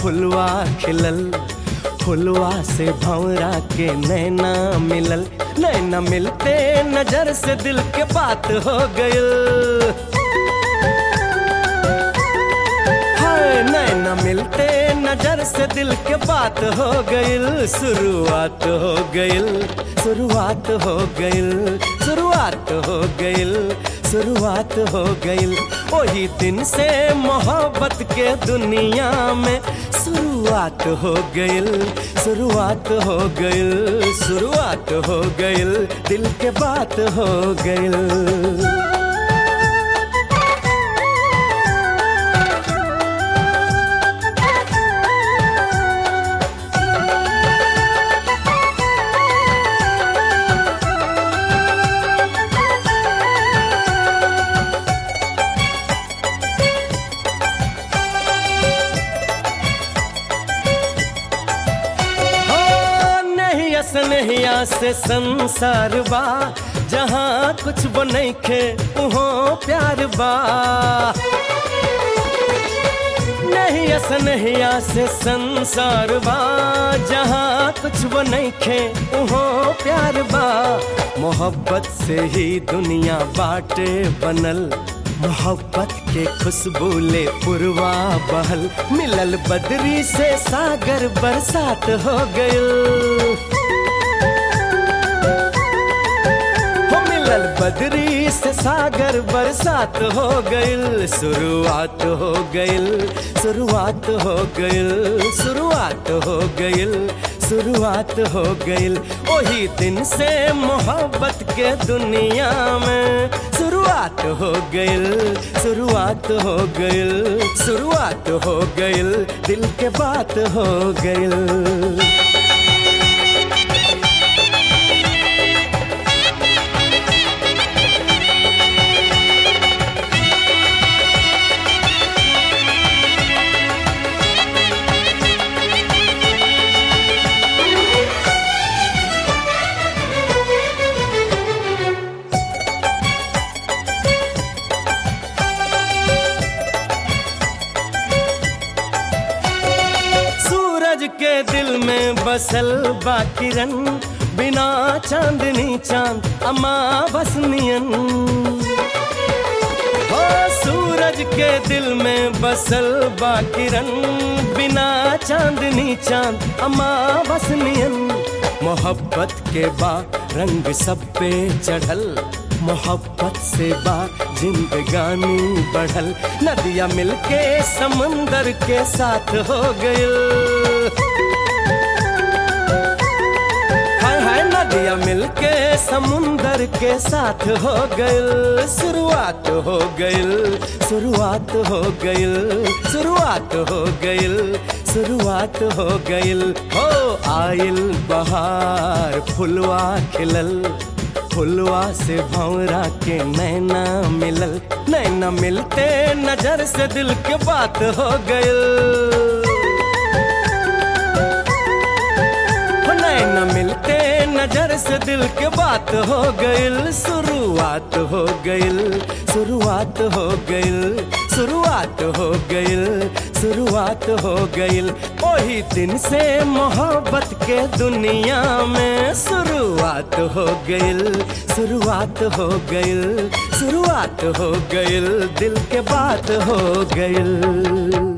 फुलवा खिलल फुलवा से भंवरा के नैना मिलल नैना मिलते नजर से दिल के बात हो गयल हाय नैना मिलते नजर से दिल के बात हो गइल शुरुआत हो गइल शुरुआत हो गइल शुरुआत हो गइल शुरुआत हो गइल वही दिन से मोहब्बत के दुनिया में शुरुआत हो गइल शुरुआत हो गइल शुरुआत हो गइल दिल के बात हो गइल हो नहीं असनहिया से संसार बा जहाँ कुछ बनैखे उहो प्यार बा नहीं असनहिया से संसार बा जहाँ कुछ बनैखे उहो प्यार बा मोहब्बत से ही दुनिया बाटे बनल मोहब्बत के खुशबू ले पुरवा बहल मिलल बदरी से सागर बरसात हो गयल हो मिलल बदरी से सागर बरसात हो गइल शुरुआत हो गइल शुरुआत हो गइल शुरुआत हो गइल शुरुआत हो गइल वही दिन से मोहब्बत के दुनिया में शुरुआत हो गइल शुरुआत हो गइल शुरुआत हो गइल दिल के बात हो गइल सूरज के दिल में बसल बाकिरन बिना चांदनी चांद अमा बसनियन हो सूरज के दिल में बसल बाकिरन बिना चांदनी चांद अमा बसनियन मोहब्बत के बा रंग सब पे चढ़ल मोहब्बत से बा जिंदगानी बढ़ल नदिया मिलके समंदर के साथ हो गइल हाय हाय नदिया मिलके समुंदर के साथ हो गइल शुरुआत हो गइल शुरुआत हो गइल शुरुआत हो गइल शुरुआत हो गइल हो आइल बहार फुलवा खिलल फुलवा से भंवरा के नैना मिलल नैना मिलते नजर से दिल के बात हो गइल हो नैना मिलते नजर से दिल के बात हो गइल शुरुआत हो गइल शुरुआत हो गइल शुरुआत हो गइल शुरुआत हो गइल वही दिन से मोहब्बत के दुनिया में शुरुआत हो गइल शुरुआत हो गइल शुरुआत हो गइल दिल के बात हो गइल